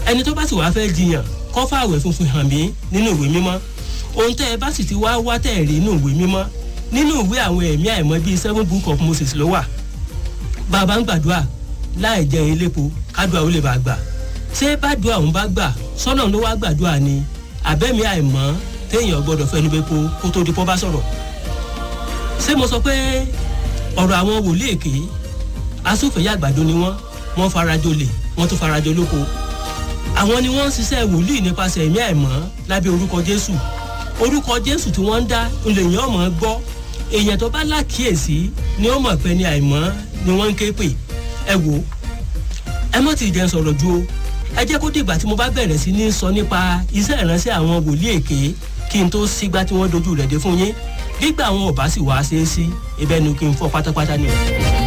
ẹni tó bá sì wá fẹ́ jiyàn kọ́ fàwẹ̀ funfun hàn mí nínú ìwé mímọ́ ohun tẹ́ ẹ bá sì ti wá wá tẹ́ ẹ rí nínú ìwé mímọ́ nínú ìwé àwọn ẹ̀mí àìmọ́ bíi seven book of moses ló wà bàbá ń gbàdúrà láì jẹ elépo kádùá ó lè bá gbà ṣé bàdúrà òun bá gbà sọ́nà ló wá gbàdúrà ni àbẹ́mi àìmọ́ téèyàn gbọ́dọ̀ fẹnu bẹ po kó tó di pọ́ bá sọ̀rọ̀ ṣé mo sọ pé ọ̀rọ̀ àwọn wòlíì èké asúfèyà àgbàdo ni wọ́n wọ́n farajọ lè wọ́n tún farajọ lóko àwọn ni wọ́n ń ṣiṣẹ́ wòlíì nípasẹ̀ ẹ̀mí àìmọ́ lábẹ́ orúkọ jésù orúkọ jésù tí wọ́n ń dá lèyìn ọmọ gbọ́ èèyàn tó bá lákìyèsí ni ó mọ̀ pé ní àìmọ́ ni wọ́n ń ké pè ẹ wò ẹ mọ̀ tí ìjẹun sọ̀rọ̀ ju o ẹ jẹ́ kó dìgbà tí mo bá bẹ̀rẹ̀ sí ní sọ nípa iṣẹ́ ìránṣẹ́ àwọn wòlíì èké kí n tó sígbà tí wọ́n dojú rẹ̀ dé fún yín gbígbà àwọn ọ̀bá sì wá ṣeé sí ibẹ̀ ni kí n fọ́ pátápátá ni o.